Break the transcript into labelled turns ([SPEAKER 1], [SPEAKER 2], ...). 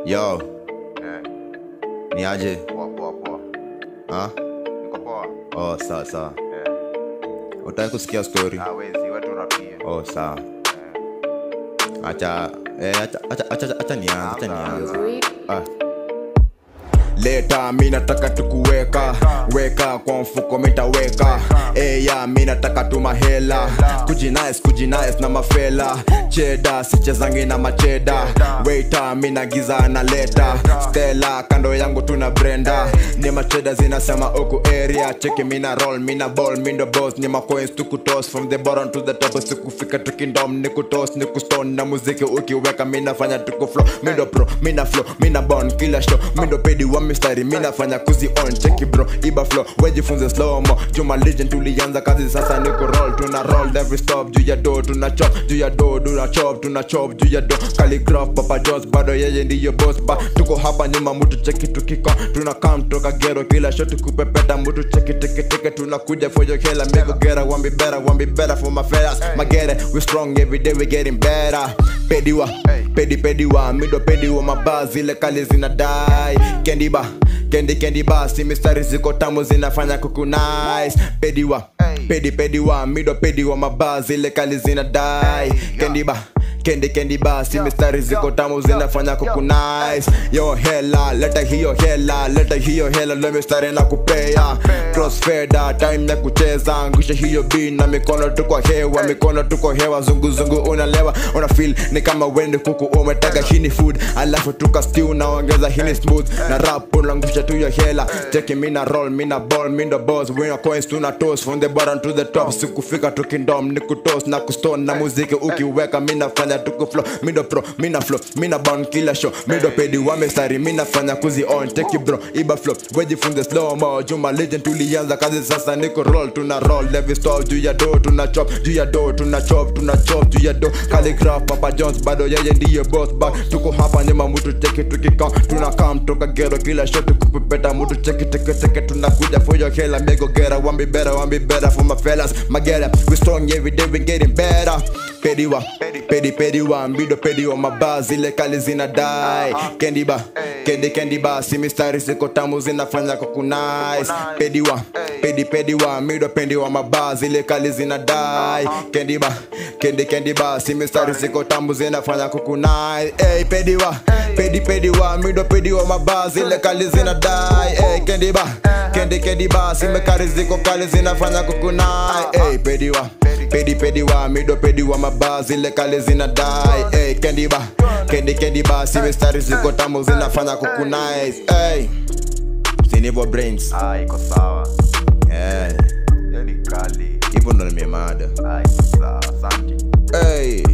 [SPEAKER 1] Yo,
[SPEAKER 2] Eh,
[SPEAKER 1] ni aje?
[SPEAKER 2] poa poa poa.
[SPEAKER 1] Ha?
[SPEAKER 2] Niko poa.
[SPEAKER 1] Oh, sawa sawa.
[SPEAKER 2] Eh,
[SPEAKER 1] Utaki kusikia story?
[SPEAKER 2] ah, wezi wetu rapie.
[SPEAKER 1] Oh, sawa.
[SPEAKER 2] Eh,
[SPEAKER 1] Acha eh acha acha acha, acha nianze, acha nianze. Ah. Leta mi nataka tukuweka weka kwa mfuko mitaweka eya mi nataka tumahela kujinice kujinice na mafela cheda sichezangi na macheda weita mi nagiza na leta stela kando yangu tuna brenda ni macheda zinasema uku area cheki mina roll mina ball mindo boss ni macoins tukutos from the bottom to the top sikufika tukindom nikutos nikustone na muziki ukiweka minafanya tukuflow mindo pro mina flow mina bon kila show mindo pedi wa mistari minafanya kuzi on cheki bro iba flow wejifunze slow mo juma legend tulianza kazi sasa niko roll tuna roll every stop juu ya do tuna chop juu ya do tuna chop tuna chop juu ya do calligraph papa jos bado yeye ndiyo boss ba tuko hapa nyuma mtu cheki tukiko tuna kam toka gero kila shot tukupepeta mtu cheki teke teke tunakuja for your hela make go get one be better one be better for my fellas my get it we strong every day we getting better pediwa pedi pediwa mido pediwa mabaa zile kali zinadai kendiba kendi kendi basi mistari ziko tamu zinafanya kuku nice pediwa pedi pediwa mido pediwa mabaa zile kali zinadai kendiba kendi kendi basi mistari ziko tamu zinafanya kuku nice yo hela leta hiyo hela leta hiyo hela lo mistari na kupea crossfader time ya kucheza angusha hiyo b na mikono tuko hewa mikono tuko hewa zunguzungu unalewa una feel ni kama wende kuku umetega hini food alafu tuka stew naongeza hini smooth na rap unangusha tu hiyo hela cheki mina roll mina ball mindo boss wina coins tuna toast from the bottom to the top sikufika tukindom nikutos na kustone na muziki ukiweka minafanya tukuflow mindo pro mina flow mina bon kila show mindo pedi wa mistari minafanya kuzi on take it bro iba flow wejifunze slow mo juma legend tulianza kazi sasa niko roll tuna roll every stop juu ya do tuna chop juu ya do tuna chop tuna chop juu ya do calligraph papa jones bado yeye ndiye boss ba tuko hapa nyuma mtu cheki tukika tuna kam toka gero kila shot kupepeta mtu cheki teke teke tunakuja for your hela mego gera one be better one be better for my fellas my get it we strong every day we getting better pediwa pedi pediwa mbido pediwa mabaa zile kali zinadai kendiba kendi kendi basi mistari ziko tamu zinafanya kukunais pediwa pedi pediwa mido pendiwa mabaa zile kali zinadai kendiba kendi kendi basi mistari ziko tamu zinafanya kukunais hey, pediwa pedi pediwa mido pediwa mabaa zile kali zinadai hey, kendiba kendi kendi basi mekari ziko kali zinafanya kukunai hey, pediwa pedi pedi wa mido pedi wa mabaa zile kale zinadai hey, kendi ba kendi kendi ba si mistari ziko tamu zinafanya kukunais hey. sinivo brains
[SPEAKER 2] ah, iko sawa.
[SPEAKER 1] Eh,
[SPEAKER 2] Hiyo ni kali.
[SPEAKER 1] hivyo ndo nimemada
[SPEAKER 2] Ah, iko sawa. Asante.
[SPEAKER 1] hey.